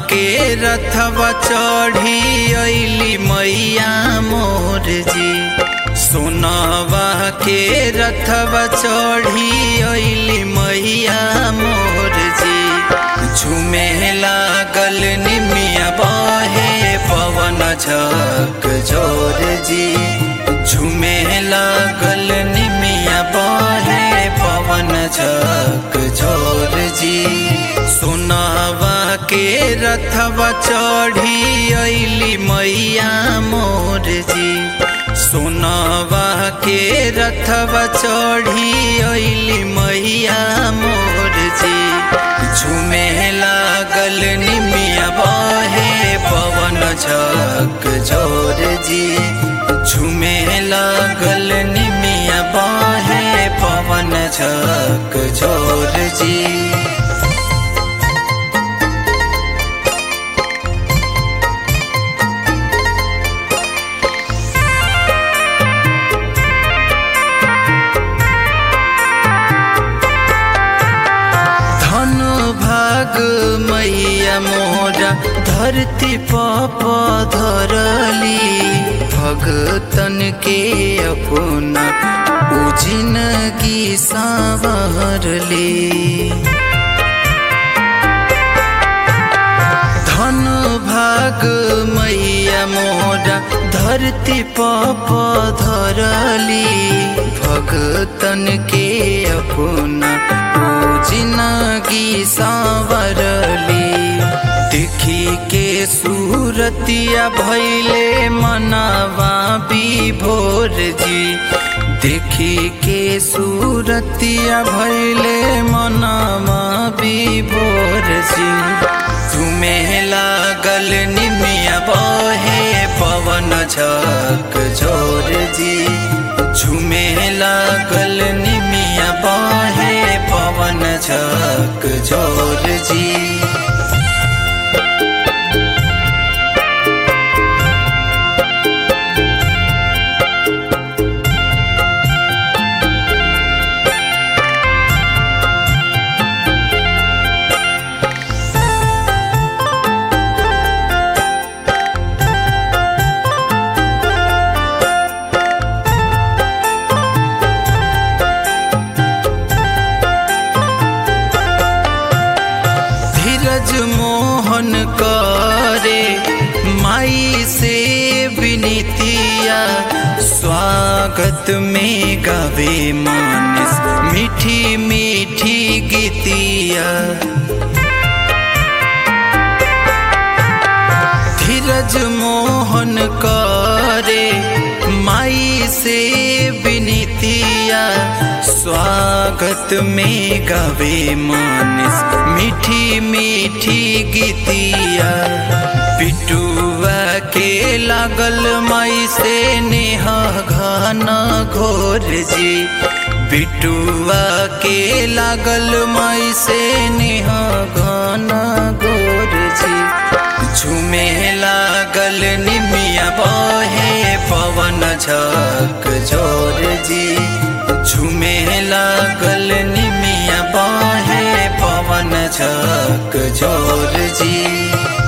के रथवा चढ़ी अली मैया मोर जी सोनवा के रथवा चढ़ी अली मैया मोर जी झूमे लागल निमिया बहे पवन झक जोर जी झूमे लागल निमिया बहे पवन झक जोर जी सोनावा के रथवा चढ़ी अली मैया मोर जी सोनावा के रथवा चढ़ी अली मैया मोर जी झूमे लागल निमिया बहे पवन झक जोर जी झूमे लागल निमिया बहे पवन झक जोर जी धन भाग मैया मोरा धरती पप धरली भगतन के अपना उ जिंदगी संवरली धन भाग मैया मोरा धरती पप धरली भगतन के अपना ओ जिंदगी संवरली देखी के सूरतिया भैले मनावा विभोर जी देखी के सूरतिया भैले मनावा विभोर जी तुम्हें लागल निमिया बहे पवन झक जोर जी झूमे लागल निमिया बहे पवन झक जोर जी धीरज मोहन करे माई से विनीतिया स्वागत में गावे मानस मीठी मीठी गीतिया धीरज मोहन करे माई से विनीतिया स्वागत में गावे मानस मीठी मीठी गीतिया पिटुआ के लागल माई से नेहा घाना घोर जी बिटुआ के लागल माई से नेहा घाना घोर जी झूमे लागल निमिया बहे पवन झक जोर जी झूमे लागल निमिया बहे पवन झक जोर जी